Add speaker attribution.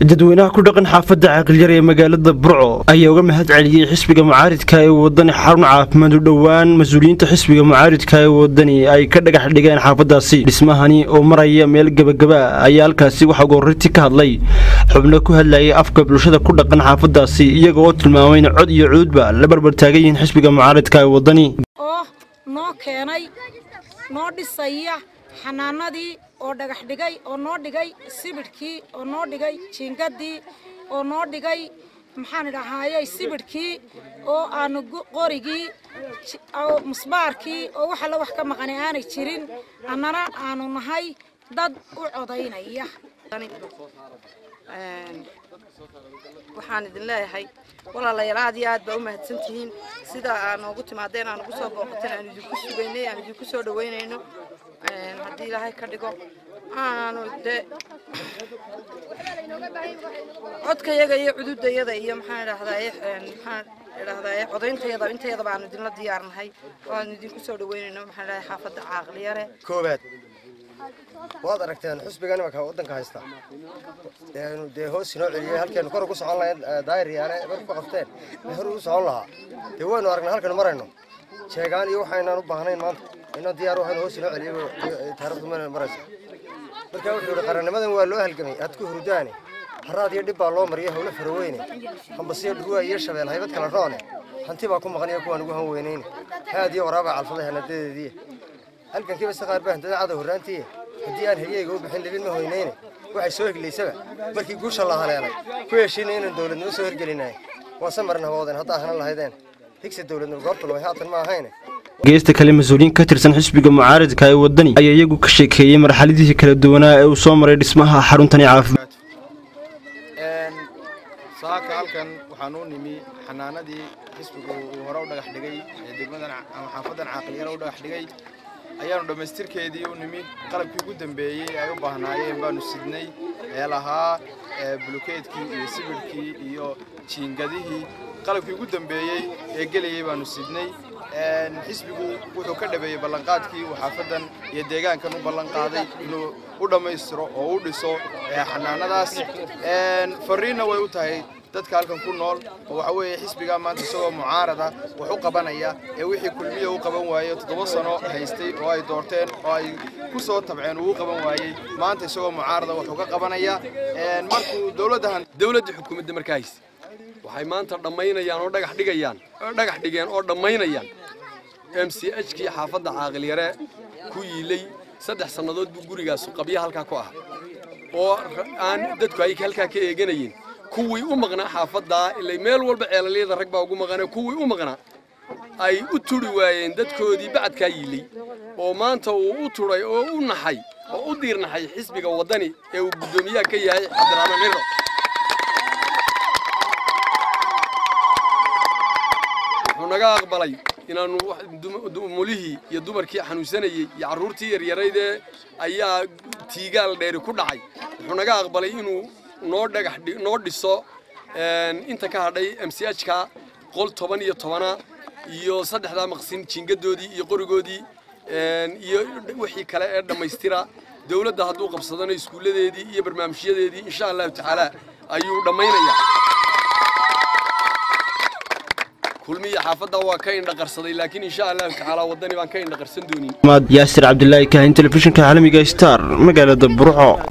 Speaker 1: dadweynaha ku dhaqan xaafadda caqilyar ee magaalada burco ayaa uga mahad celiyey xisbiga mucaaridka ee wadani xarun caafimaad u dhowaan mas-uuliyiinta xisbiga mucaaridka ee wadani ay ka dhagax dhigeen xaafadaasi dhismahani oo maraya meel gebagaba ayaa halkaasi waxaa goorriti ka hadlay xubno ku hadlayay afka bulshada ku dhaqan xaafadaasi iyaga oo tilmaamay in cod iyo cuudba la barbar taagan yihiin xisbiga mucaaridka ee wadani
Speaker 2: oo noo keenay noo dhisaya xanaanadii oo dhagax dhigay oo noo dhigay sibidhkii oo noo dhigay jiingadii oo noo dhigay maxaan idhahaayey sibidhkii oo aanu qorigii musbaarkii oo wax alla wax ka maqani aanay jirin annana aanu nahay dad u codaynaya
Speaker 3: waxaan idin leeyahay walaalayaal aad iyo aad baa u mahadsan tihiin sida aad noogu timaadeen aan ugu soo booqateen aan idinku sugaynay aan idinku soo dhaweynayno haddii ilaahay ka dhigo aanu dee codkayaga iyo cududayada iyo maxaan idhahdaye maxaan idhahdaye codayntayada intayadaba aanu idinla diyaarnahay oo aanu idinku soo dhaweynayno maxaan idhahay xaafadda caaqliyare
Speaker 4: koowaad waad aragteen xusbigan imanka waddanka haysta eenu dee hoos inoo celiyey halkeenu kor ugu socon lahayn daayiryaale marku ku qabteen ee hor ugu socon lahaa dee waynu aragnay halkanu marayno jeegaan iyo waxaynaan u baahnayn maanta inoo diyaar waxaynu hoos inoo celiyey taariikhdu mana maraysa marka wuxuu yihi qarannimadan waa loo halgamay aad ku hurdaane haraad iyo dhib baa loo mariyay howlo faraweyne hambasiyo dhuruwa iyo shabeel haybad kala roone hanti baa ku maqan iyo kuwaan ugu han weynayne haad iyo waraabaa calfaday hanadadeedii halkankiiba si qaar baa hantada cadow horraantii haddii aan haryeyga u bixin libin ma hoynayne waxay soo heglaysaba markii guusha la haleelay ku heshiinay inaan dowladnimo soo hirgelinahay waan samarna hawoodeen haddaa hanan lahaydeen higsi dowladnimo goortu lumay haatan ma ahayne
Speaker 1: geesta kale mas-uuliyiin ka tirsan xisbiga mucaaridka ee wadani ayaa iyagu ka sheekeeyey marxaladihii kala duwanaa ee uu soo maray dhismaha xaruntani caafimaad
Speaker 5: saaka halkan waxaan u nimi xanaanadii xisbigu uu hore u dhagax dhigay ee degmadan ama xaafadan caaqiliyara u dhagax dhigay ayaanu dhammaystirkeedii u nimi qalabkii ugu dambeeyey ay u baahnaayeen baanu sidnay ee lahaa bulukeedkii iyo sibidhkii iyo jiingadihii qalabkii ugu dambeeyey ee gelayey baanu sidnay xisbigu wuxuu ka dhabeeyey ballanqaadkii uu xaafadan iyo deegaankan u ballanqaaday inuu u dhammaystiro oo u dhiso xanaanadaas fariinna way u tahay dadka halkan ku nool oo waxa weeye xisbigaa maanta isagoo mucaarada wax u qabanaya ee wixii kulmiya u qaban waayey toddoba sano haystay oo ay doorteen oo ay ku soo tabceen uu u qaban waayey maanta isagoo mucaarada wax uga qabanaya markuu dowladdahan
Speaker 6: dowladda xukuumadda markaa hayse waxay maanta dhammaynayaan oo dhagax dhigayaan oo dhagax dhigeen oo dhammaynayaan m c h kii xaafadda caaqilyare ku yiilay saddex sannadood buu gurigaas qabya halkaa ku ahaa oo aan dadku ay halkaa ka eeganayeen kuwii u maqnaa xaafaddaa ilay meel walba ceelalyada rag baa ugu maqanee kuwii u maqnaa ay u turi waayeen dadkoodii bacadkaa yiilay oo maanta uu u turay oo u naxay oo u diirnaxay xisbiga waddani ee uu guddoomiyaha ka yahay cabdiraxmaan ciro wuxuu naga aqbalay inaannu mulihii iyo dumarkii xanuunsanayey iyo carruurtii yaryaraydee ayaa tiigaal dheeri ku dhacay wuxuu naga aqbalay inuu noo dhagax noo dhiso inta ka hadhay m c h ka qol toban iyo tobana iyo saddexdaa maqsin jiingadoodii iyo qorigoodii iyo wixii kale ee dhammaystira dowladda hadduu qabsadano iskuulladeedii iyo barnaamijyadeedii insha allahu tacaala ayuu dhammaynayaa kulmiya xaafadda waa ka indhaqarsaday laakiin insha allahu tacaala waddani baan ka indhaqarsan doonin
Speaker 1: yaasir cabdilaahi kaahin telefishinka caalamiga star magaalada burco